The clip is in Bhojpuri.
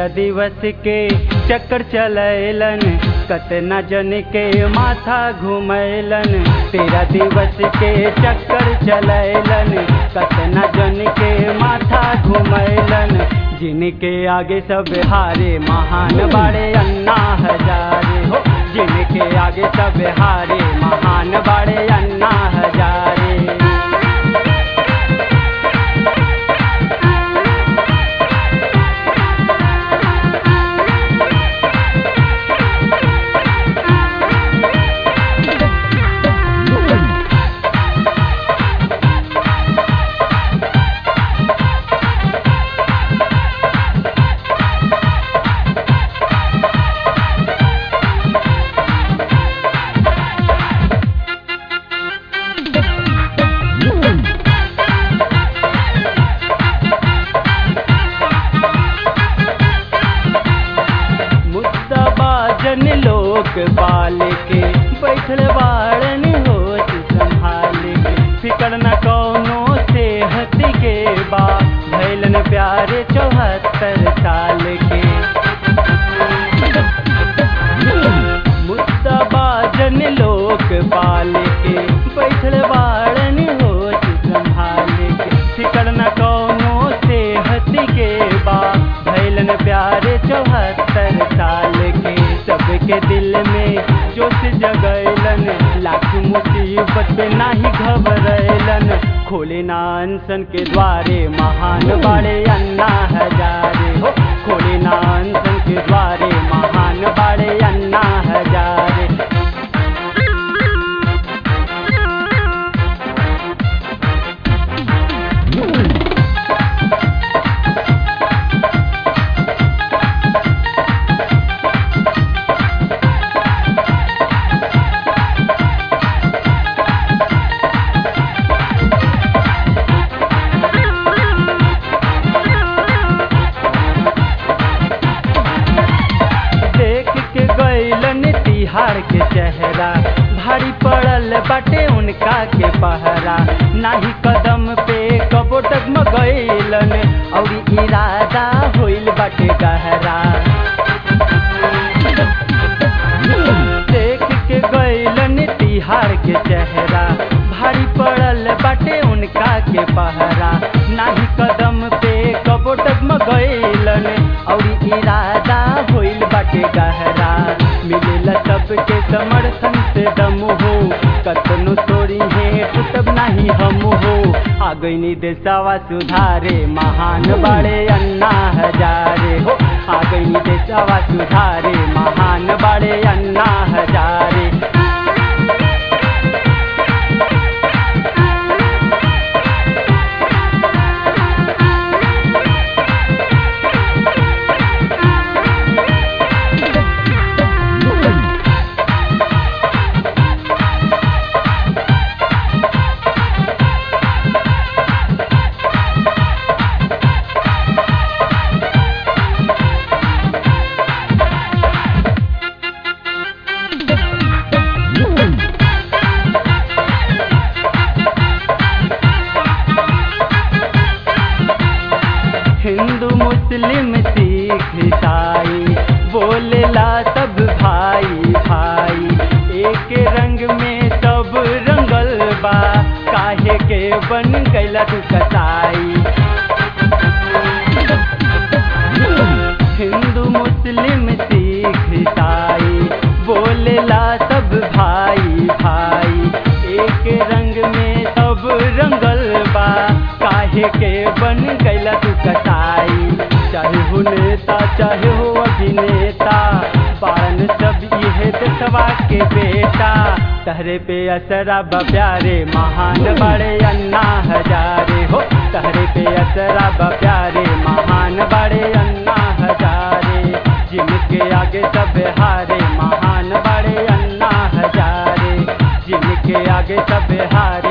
तेरह दिवस के चक्कर चलैलन कतना जन के माथा घुमैलन तेरह दिवस के चक्कर चलैलन कतना जन के माथा घुमैलन जिनके आगे सब हारे महान बाड़े अन्ना हजारे हो जिनके आगे सब हारे महान बाड़े अन्ना हजारे मुद्दाबाजन लोक बाल के बैठल बाड़न होश संभाल के फिकर न कौनो सेहत के बा भैलन प्यारे चौहत्तर साल के मुद्दाबाजन लोक बाल के बैठल बाड़न होश संभाल के फिकर न कौनो सेहत के बा भैलन प्यारे चौहत्तर साल के सबके दिल में जोश जगैलन लाख मुसीबत पे नाही घबरैलन खोले ना अनसन के द्वारे महान बाड़े अन्ना हजारे हो खोले ना अनसन के द्वारे महान बाड़े अन्ना हजारे देख के गैलन तिहार के चेहरा भारी पड़ल बाटे उनका के पहरा नाही कदम पे कबो डगमगैलन और इरादा होइल बाटे गहरा देख के गैलन तिहार के चेहरा भारी पड़ल बाटे उनका के पहरा नाही कदम पे कबो डगमगैलन और इरादा होइल बाटे गहरा मिलेला सबके समर्थन से दम हो कतनो तोरी है टूटब नाही हम हो आ गईनी देशवा सुधारे महान बाड़े अन्ना हजारे हो आ गईनी देशवा सुधारे महान बाड़े अन्ना हजारे हिंदू मुस्लिम सिख ईसाई बोलेला सब भाई भाई एक रंग में सब रंगल बा काहे के बन गैला तू कसाई हिंदू मुस्लिम सिख ईसाई बोलेला सब भाई भाई एक रंग में सब रंगल बा काहे के बन गैला तू कसाई चाहे हो नेता चाहे हो अभिनेता बारन सब इहे देशवा के बेटा तहरे पे असरा बा प्यारे महान बड़े अन्ना हजारे हो तहरे पे असरा बा प्यारे महान बड़े अन्ना हजारे जिनके आगे सब हारे महान बड़े अन्ना हजारे जिनके आगे सब हारे